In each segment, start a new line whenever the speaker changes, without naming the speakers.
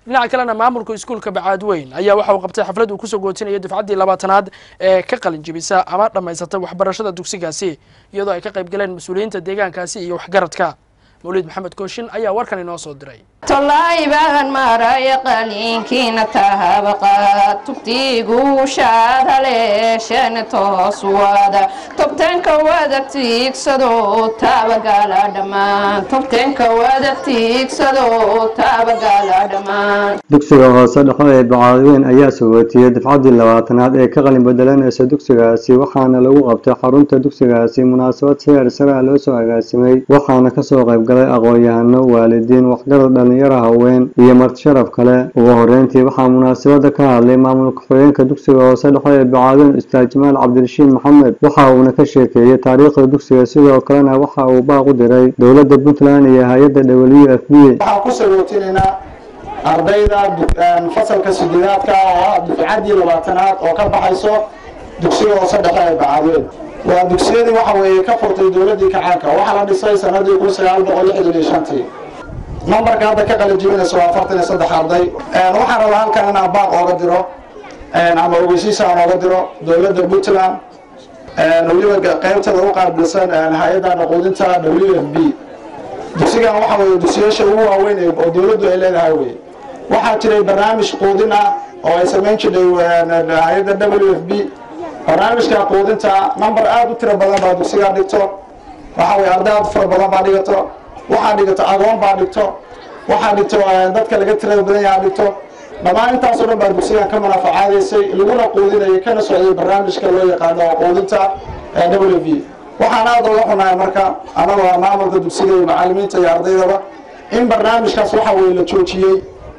dhinaca kalena maamulka iskuulka bacaadweyn ayaa waxa uu qabtay xaflad uu kusoo gootinaya dufcaddii labaatanaad ee ka qalin jebisa ama dhammaysatay waxbarashada dugsigaasi iyadoo ay ka qayb galeen mas-uuliyiinta deegaankaasi iyo waxgaradka mawlid maxamed kooshin ayaa warkan inoo soo diray
tolaaybaan maraya qaliinkiina tahabaqa tubtiigu shaadhaleeshana toos wada tobtanka wada tiigsado taabagala dhammaan tobtanka wada tiigsado taabagala dhammaan
dugsiga hoose dhexe ee bacaadweyn ayaa sagootiyey dafcaddii labaatanaad ee ka qalin bedelanaysa dugsigaasi waxaana lagu qabtay xarunta dugsigaasi munaasabad seer sare ah loo soo agaasimay waxaana kasoo qayb galay aqoon-yahano waalidiin waxgarad dhalinyaro haween iyo marti sharaf kale ugu horeyntii waxaa munaasabada ka hadlay maamul ku-xigeenka dugsiga hoose dhexe ee bacaadweyn ustaad jamaal cabdirashiid maxamed waxa uuna ka sheekeeyey taariikhda dugsiga sidoo kalena waxa uu baaq u diray dowladda puntland iyo hay-adda w f b
waxaan ku sagootinaynaa ardayda fasalka sideedaadka oo ah dufcaddii labaatanaad oo ka baxayso dugsiga hoose dhexe ee bacaadweyn waa dugsiyadii waxa weeye ka furtay dowladdii kacaanka waxaa la dhisay sanadii kun sagaal boqol lixdan iyo shantii nambarka hadda ka qalin jibinaysa waa afartan iyo saddex arday waxaan rabaa halkan inaan baaq ooga diro ama ogeysiisa aan ooga diro dowladda puntland weliba qaybtada u qaabilsan hay-adda naquudinta w f b dugsigan waxa weeye dugsiyaasha ugu waaweyn oo dowladdu ay leedahay weye waxaa jiray barnaamij quudin ah oo ay samayn jirtay hay-adda w f b barnaamijka quudinta number aada u tiro badan baa dugsigaa dhigto waxa weye arday aad u fara badan baa dhigato waxaa dhigato agoon baa dhigto waxaa dhigto dadka laga tirada badan yahaa dhigto dhammaan intaasoo dhan baa dugsigan ka manaafacaadaysay laguna quudinayay kana socday barnaamijka loo yaqaano quudinta w v waxaan aada uga xunahay marka anagoo maamulka dugsiga iyo macalimiinta iyo ardaydaba in barnaamijkaas waxa weye la joojiyey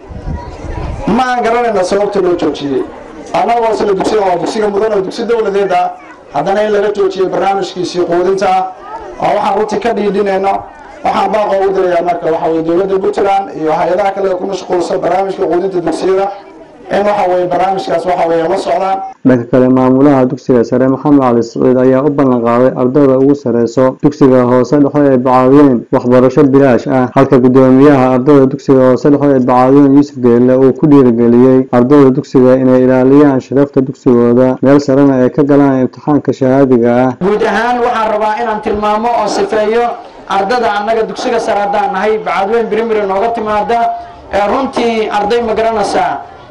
ma aan garanayna sababta loo joojiyey annagoo isla dugsiga waa dugsiga mudan oo dugsi dowladeed ah haddana in laga joojiyey barnaamijkiisii quudinta oo waxaan runtii ka dhiidhinayno waxaan baaqo ugu dirayaa marka waxa weye dowladda puntland iyo hay-adaha kale ku mashquulsan barnaamijka quudinta dugsiyada in waxa weye barnaamijkaas waxa weye la socdaan
dhanka kale maamulaha dugsiga sare maxamed cali siciid ayaa u ballan qaaday ardayda ugu sareyso dugsiga hoose dhexe ee bacaadweyn waxbarasho bilaash ah halka guddoomiyaha ardayda dugsiga hoose dhexe ee bacaadweyn yuusuf geelle uu ku dhiirigeliyey ardayda dugsiga inay ilaaliyaan sharafta dugsigooda meel sarena ay ka galaan imtixaanka shahaadiga ah
guud ahaan waxaan rabaa inaan tilmaamo oo sifeeyo ardada annaga dugsiga sare haddaan nahay bacaadweyn brimary nooga timaada runtii arday ma garanaysaa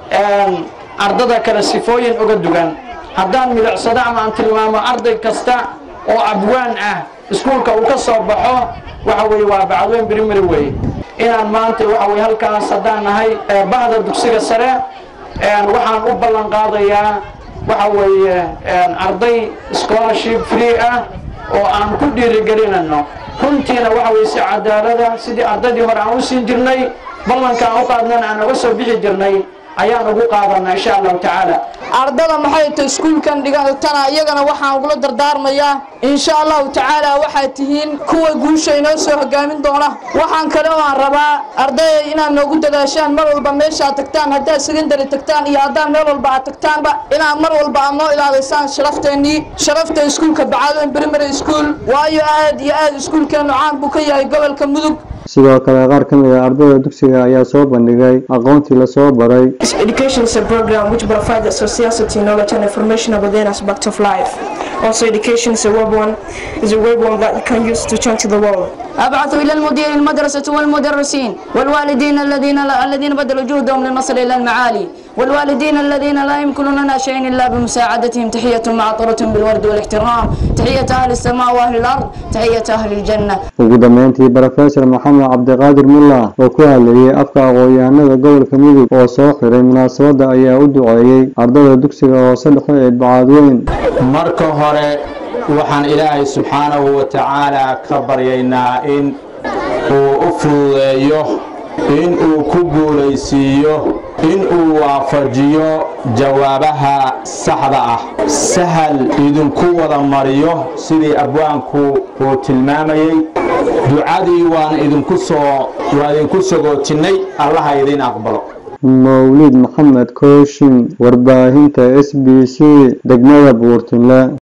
ardada kale sifooyin uga dugan haddaan milicsado ama aan tilmaamo arday kasta oo abwaan ah iskuulka uu ka soo baxo waxa weye waa bacadweyn brimary wey inaan maanta waxa weye halkaas haddaan nahay bahda dugsiga sare waxaan u ballan qaadayaa waxa weeye arday scholarship free ah oo aan ku dhiirigelinayno runtiina waxa weye si cadaalada sidii ardaydii hore aan u siin jirnay ballanka aan u qaadnana aan uga soo bixi jirnay ayaan ugu qaadanaa insha allahu tacaala
ardada maxay tahay iskuulkan dhigatana iyagana waxaan ugula dardaarmayaa insha allahu tacaala waxaad tihiin kuwa guusha inoo soo hogaamin doona waxaan kale oo aan rabaa ardayda inaad noogu dadaashaan mar walba meeshaad tagtaan haddaad secondary tagtaan iyo haddaad meel walba aad tagtaanba inaad mar walba aad noo ilaadaysaan sharafteenii sharafta iskuulka bacaadoyn primary school waayo aad iyo aad iskuulkeenu caan buu ka yahay gobolka mudug
sidoo kale qaar ka mid a ardayda dugsiga ayaa soo bandhigay aqoontii lasoo baray
Education is a program which provides a society knowledge and information about the aspect of life. Also, education is a web one, is a web one that you can use to change the world.
أبعث إلى المدير المدرسة والمدرسين والوالدين الذين الذين بذلوا جهدهم للنصر إلى المعالي والوالدين الذين لا يمكن لنا شيء إلا بمساعدتهم تحية معطرة بالورد والاحترام تحية أهل السماء وأهل الأرض تحية أهل الجنة
ugu dambeyntii brofesor maxamed cabdiqaadir mullah oo ku hadlayay afka aqoon-yahanada gobolka mudug oo soo xiray munaasabadda ayaa u duceeyey ardayda dugsiga hoose dhexe ee bacaadweyn
marka hore waxaan ilaahay subxaanahu wa tacaala ka baryaynaa in uu u fududeeyo in uu ku guulaysiiyo in uu waafajiyo jawaabaha saxda ah sahal idinku wada mariyo sidii abwaanku uu tilmaamayey ducadii waan idinku soo waa idinku sagootinnay allaha idin aqbalo
mawlid maxamed kooshin warbaahinta s b c degmada buurtinle